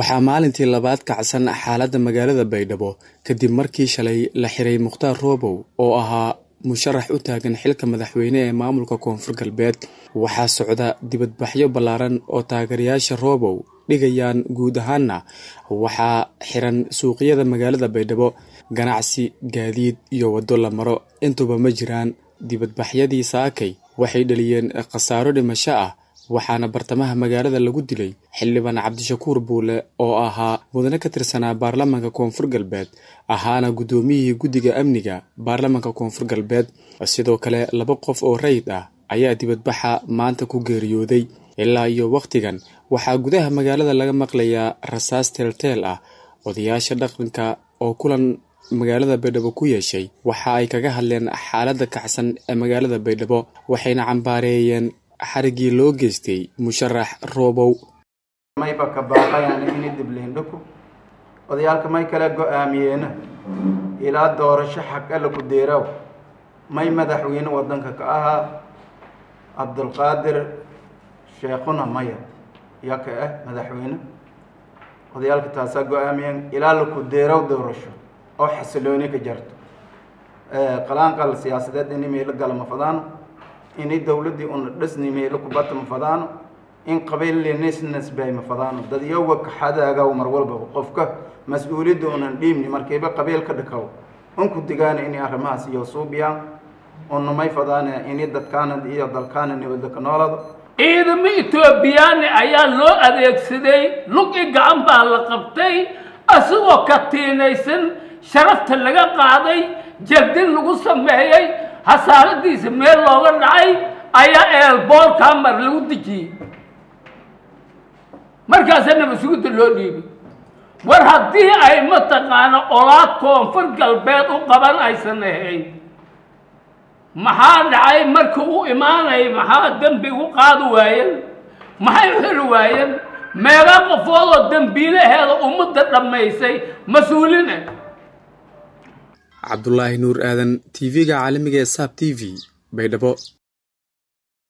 waxaa maalintii labaad kacsan xaaladda magaalada baydhabo kadib markii shalay la xiray mukhtaar roobow oo ahaa musharax u taagan xilka madaxweyne ee maamulka koonfur galbeed waxaa socda dibadbaxyo ballaaran oo taageerayaasha roobow dhigayaan guud ahaanna waxaa xiran suuqyada magaalada baydhabo ganacsi gaadiid iyo waddo la maro intuba ma jiraan dibadbaxyadii saakay waxay dhaliyeen khasaaro dhimasho ah waxaana bartamaha magaalada lagu dilay xildhibaan cabdishakuur buule oo ahaa mudane ka tirsanaa baarlamaanka koonfur galbeed ahaana guddoomiyihii guddiga amniga baarlamaanka koonfur galbeed sidoo kale laba qof oo rayid ah ayaa dibadbaxa maanta ku geeriyooday ilaa iyo wakhtigan waxaa gudaha magaalada laga maqlayaa rasaas teelteel ah odayaasha dhaqanka oo kulan magaalada baydhabo ku yeeshay waxa ay kaga hadleen xaaladda kacsan ee magaalada baydhabo waxayna cambaareeyeen xarigii loo geystay musharax roobow mayba ka baaqayaan ini dibleendhaku odayaalka may kala go-aamiyeena ilaa doorasho xaq alla ku deeraw may madaxweyne waddanka ka ahaa cabdulqaadir sheekhuna maya yaka ah madaxweyne odayaalka taasaa go-aamiyeen ilaa laku deeraw doorasho oo xasilooni ka jarto qalaanqal siyaasadeed ini meelo gala ma fadaano ini dowladdii una dhasni meelo kubata ma fadaano in qabiilnisnasbay ma fadaano dad iyoga kaxadaagaw mar walbaba qofka mas-uuliyadda unan dhiibni markayba qabiil ka dhakaw unku digaana ini arrimahaas iyo suubiyaan una may fadaana ini dadkaana iyo dalkaana nabadda ka noolado ciidamo etoobiyaani ayaa loo adeegsaday lug i gacan baa la qabtay isagoo ka tiinaysan sharafta laga qaaday jaldin lagu sameeyey hasaaradiisa meel looga dhacay ayaa eelboorkaa mar lagu dejiyey markaasaa nabasugidda loo dhiibay war haddii ay mataqaana olaad koonfur galbeed u qaban aysan ahayn maxaa dhacay marka u imaanaya maxaa dembi u qaadi waayeen maxay u xiri waayeen meeqa qofood oo dembiilaheeda ummadda dhammaysay mas-uulina cabdulaahi nuur aadan t v-ga caalamiga ee saab t v baydhabo